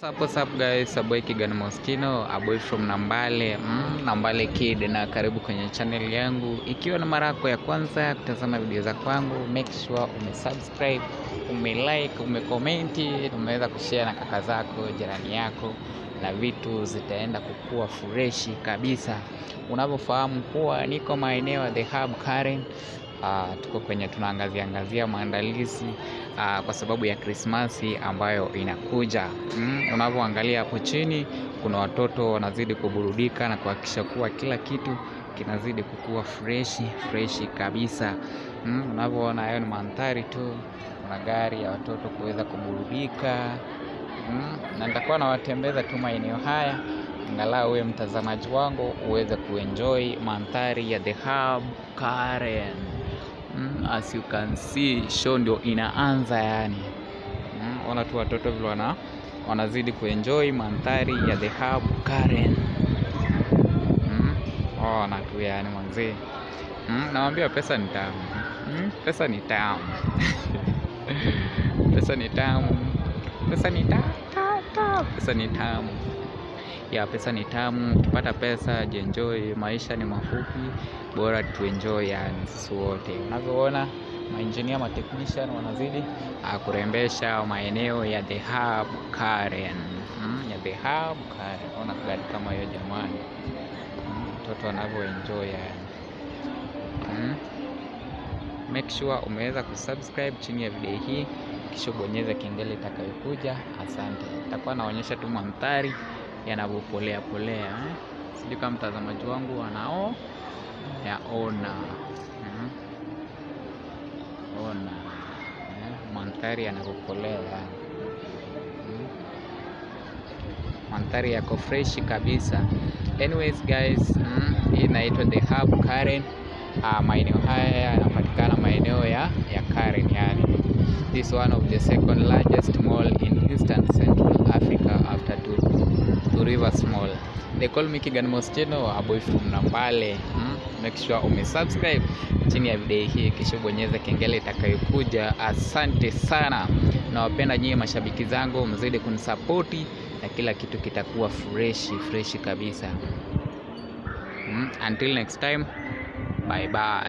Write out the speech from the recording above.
What's up, what's up guys, a boy Kigan Mostino, a boy from Nambale, mm, Nambale Kid na karibu kwenye channel yangu. Ikiwa na mara yako ya kwanza kutazama video za kwangu, make sure umesubscribe, umelike, umekomenti, umeweza kushare na kaka zako, jirani yako na vitu zitaenda kukua freshi kabisa. Unavyofahamu kuwa niko maeneo ya The Hub Karen. Uh, tuko kwenye tunaangazia angazia maandalizi uh, kwa sababu ya Krismasi ambayo inakuja. Mm, unavyoangalia hapo chini kuna watoto wanazidi kuburudika na kuhakikisha kuwa kila kitu kinazidi kukua freshi freshi kabisa. Mm, unavyoona hayo ni mandhari tu, kuna gari ya watoto kuweza kuburudika. Mm, na nitakuwa nawatembeza tu maeneo haya angalau wewe mtazamaji wangu uweze kuenjoy mandhari ya The Hub Karen. Mm, as you can see show ndio inaanza yani. Mm, ona tu watoto vile wana wanazidi kuenjoy mandhari ya The Hub Karen. Mm, ona tu yani mwanzee. Mm, nawambia pesa ni tamu. Mm, pesa ni tamu. pesa ni tamu. Pesa ni tamu. ta- ta- Pesa ni tamu. Ya pesa ni tamu. Ukipata pesa jienjoy, maisha ni mafupi, bora tuenjoy yani sisi wote. Unavyoona maengineer ma technician wanazidi ah, kurembesha maeneo ya The Hub Karen. Mm, ya The Hub Karen. Ona gari kama hiyo jamani. Mm, Mtoto anavyoenjoy yani. Mm. Make sure umeweza kusubscribe chini ya video hii kisha bonyeza kengele itakayokuja. Asante. Nitakuwa naonyesha tu mandhari yanavyopolea polea eh? Sijui kama mtazamaji wangu anao yaona mm. Ona eh? Mandhari yanavyopolea yani. mm. Mandhari yako freshi kabisa. Anyways guys, mm, hii inaitwa The Hub Karen. Uh, maeneo haya yanapatikana maeneo ya, ya Karen yani. This is one of the second largest mall in Eastern Central Africa after Two, Two Rivers Mall. They call me Kigan Mostino, a boy from Nambale. Mm? Make sure umesubscribe chini ya video hii kisha bonyeza kengele itakayokuja. Asante sana. Nawapenda nyinyi mashabiki zangu, mzidi kunisapoti na kila kitu kitakuwa freshi freshi kabisa. Mm? Until next time, bye bye.